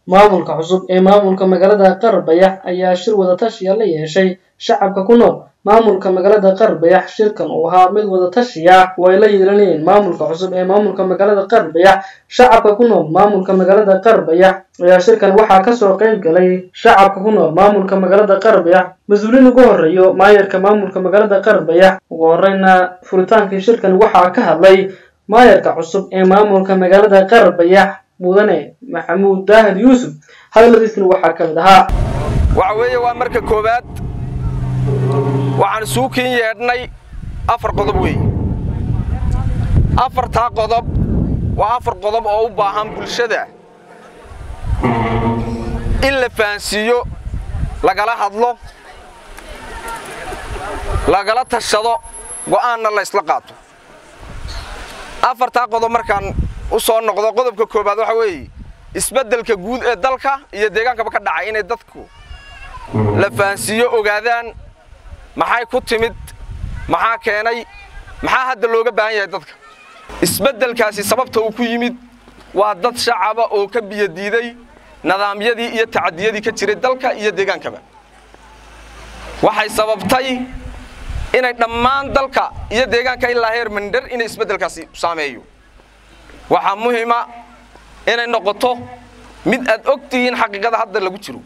maamulka cusub ee maamulka magaalada qarbayax ayaa shir wadatashiya la yeeshay shacabka ku nool maamulka magaalada qarbayax shirkan uu ahaa mid wadatashiya oo ay la yeelanayeen maamulka cusub ee maamulka magaalada qarbayax shacabka ku nool maamulka magaalada qarbayax ayaa shirkan waxaa kasoo qayb galay shacabka ku nool maamulka magaalada qarbayax mas-uuliin ugu horeeyo maayarka maamulka magaalada qarbayax ugu horeyna furitaankii shirkan waxaa ka hadlay maayarka cusub ee maamulka magaalada qarbayax mudane maxamuud daahir yuusuf hadaladiisna waxaa ka mid ahaa waxa weeye waa marka koowaad waxaan suukiin yeedhnay afar qodob weeye afartaa qodob waa afar qodob oo u baahan bulshada in la fahansiiyo lagala hadlo lagala tashado go'aanna la ysla qaato afartaa qodob markaan u soo noqdo qodobka koowaad waxa weeye isbeddelka guud ee dalka iyo deegaankaba ka dhacay inay dadku la fahansiiyo ogaadaan maxay ku timid maxaa keenay maxaa hadda looga baahan yahay dadka isbeddelkaasi sababta uu ku yimid waa dad shacaba oo ka biyadiiday nidaamyadii iyo tacadiyadii ka jiray dalka iyo deegaankaba waxay sababtay inay dhammaan dalka iyo deegaanka ilaa heer mandher inay isbeddelkaasi saameeyo waxaa muhiima inay noqoto mid aad og tihiin xaqiiqada hadda lagu jiro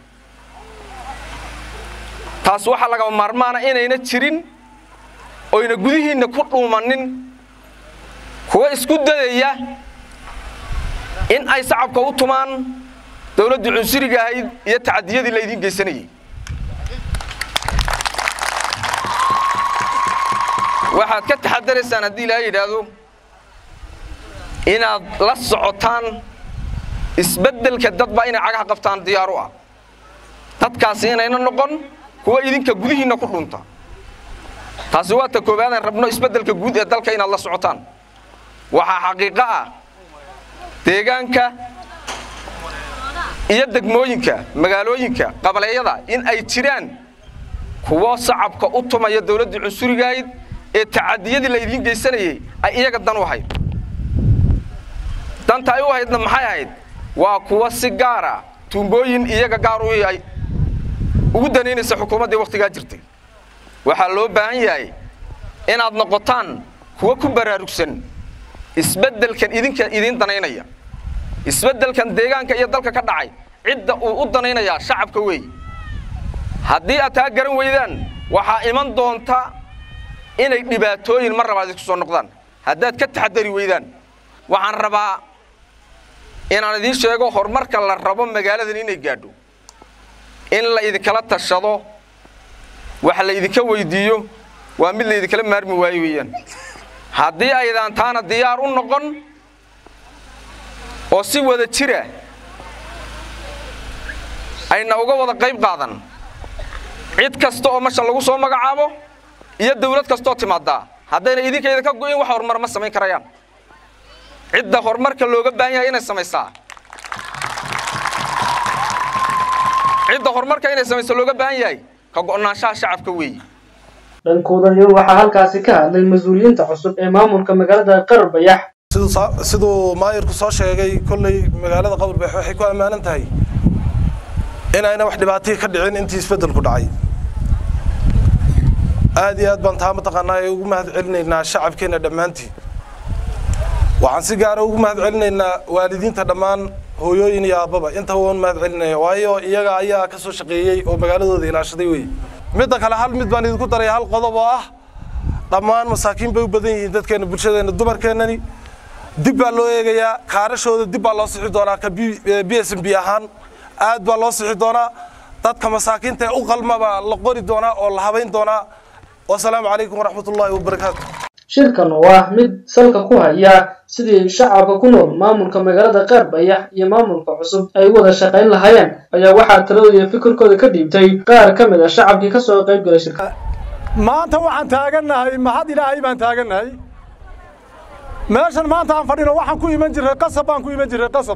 taas waxaa lagaba maarmaana inayna jirin oyna gudihiinna ku dhuumannin kuwa isku dayaya in ay sacabka u tumaan dawladdii cunsuriga ahayd iyo tacadiyadii laydiin geysanayey waxaad ka taxadaraysaan haddii ilaaha yidhaahdo inaad la socotaan isbeddelka dadba inay cagaha qabtaan diyaar u ah dadkaasi inayna noqon kuwa idinka gudihiinna ku dhunta taasi waa ta koowaadaan rabno isbeddelka guud ee dalka inaad la socotaan waxaa xaqiiqo ah deegaanka iyo degmooyinka magaalooyinka qabaleeyada in ay jiraan kuwo sacabka u tumaya dawladdii cunsurigahayd ee tacadiyadii laydiin geysanayey ay iyaga dan u ahayd danta ay u ahaydna maxay ahayd waa kuwa si gaara tuumbooyin iyaga gaar u ay ugu danaynaysa xukuumaddii wakhtigaa jirtay waxaa loo baahan yahay inaad noqotaan kuwa ku baraarugsan isbeddelkan idinka idiin danaynaya isbeddelkan deegaanka iyo dalka ka dhacay cidda uu u danaynayaa shacabka weey haddii aad taa garan weydaan waxaa iman doonta inay dhibaatooyin mar labaad isku soo noqdaan haddaad ka taxadari weydaan waxaan rabaa inaan idiin sheego horumarka la rabo magaaladan inay gaadho in la idinkala tashado wax la idinka weydiiyo waa mid laydinkala maarmi waayo weeyaan haddii aydaan taana diyaar u noqon oo si wada jira ayna uga wada qayb qaadan cid kasta oo mashan lagu soo magacaabo iyo dawlad kastooo timaaddaa haddayna idinka idinka go'in wax horumar ma samayn karayaan cidda horumarka looga baahan yahay inay samaysaa cidda horumarka inay samayso looga baahan yahay ka go'naanshaha shacabka weeye dhankooda iyo waxaa halkaasi ka hadlay mas-uuliyiinta cusub ee maamulka magaalada qarbayax siduu maayirku soo sheegay kolley magaalada qabarbax waxay ku ammaanan tahay inayna wax dhibaatihii ka dhicin intii isbeddelku dhacay aad iyo aad baan taa mataqaanaa ee ugu mahad celinaynaa shacabkeenna dhammaantii waxaan si gaara ugu mahad celinaynaa waalidiinta dhammaan hooyooyin iyo aabbaba intaba waan mahad celinaya waayo iyaga ayaa ka soo shaqeeyey oo magaaladooda ilaashaday wey midda kale hal mid baan idinku daraya hal qodob oo ah dhammaan masaakiin bay u badan yihiin dadkeenna bulshadeenna dumarkeennani dib baa loo eegayaa kaarashooda dib baa loo sixi doonaa ka b s m b ahaan aad baa loo sixi doonaa dadka masaakiinta ee u qalma baa la qori doonaa oo la habayn doonaa wasalaamu calaykum waraxmatullaahi wabarakaatu shirkan oo ah mid salka ku haya sidii shacabka ku nool maamulka magaalada qarbayax iyo maamulka cusub ay u wada shaqayn lahaayeen ayaa waxaa taladooda iyo fikirkooda ka dhiibtay qaar ka mid a shacabkii ka soo qayb galay shirka maanta waxaan taagannahay mahad ilaahay baan taagannahay meeshan maanta aan fadhino waxaan ku iman jirray qasab baan ku iman jirray qasab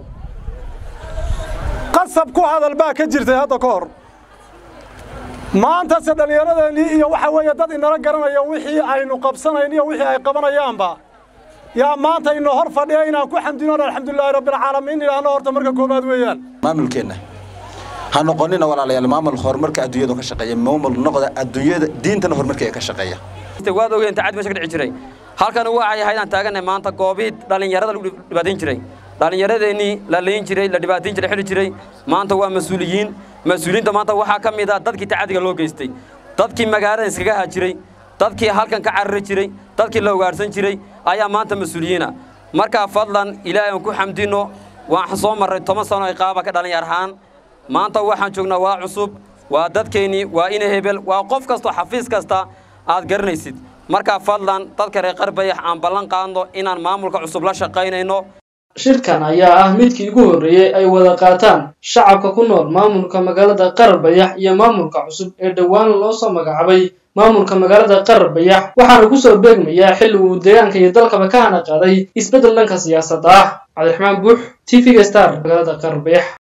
qasab ku hadal baa ka jirtay hadda ka hor maantase dhallinyaradeennii iyo waxa weeye dad inala garanaya wixii aynu qabsanayn iyo wixii ay qabanayaanba yaa maanta inoo hor fadhiya inaan ku xamdino alxamdulilaahi rabbilcaalamiin idhaahno horta marka koowaad weeyaan maamulkeenna ha noqonina walaalayaal maamul horumarka adduunyadu ka shaqeeya maamul noqda adduunyada diintana horumarkeeda ka shaqeeya waad ogeen inta cad meesha ka dhici jiray halkan waxay ahayd aan taaganay maanta goobihii dhallinyarada lagu dhibaatayn jiray dhallinyaradeenii la leyn jiray la dhibaatayn jiray xili jiray maanta waa mas-uuliyiin mas-uuliyiinta maanta waxaa ka mid ah dadkii tacadiga loo geystay dadkii magaalada iskaga hajiray dadkii halkan ka carari jiray dadkii la ugaarhsan jiray ayaa maanta mas-uuliyiina markaa fadlan ilaahay aan ku xamdino waxaan soo marray toban sano ay qaaba ka dhalinyar ahaan maanta waxaan joognaa waa cusub waa dadkeennii waa ina hebel waa qof kastoo xafiis kasta aad garanaysid markaa fadlan dadka reer qarbayax aan ballan qaadno inaan maamulka cusub la shaqaynayno shirkan ayaa ah midkii ugu horreeyey ay wada qaataan shacabka ku nool maamulka magaalada qarbayax iyo maamulka cusub ee dhowaan loo soo magacaabay maamulka magaalada qarbayax waxaana ku soo beegmayaa xilli uu deegaanka iyo dalkaba ka hana qaaday isbeddel dhanka siyaasadda ah cabdiraxmaan buux t v-ga star magaalada qarbayax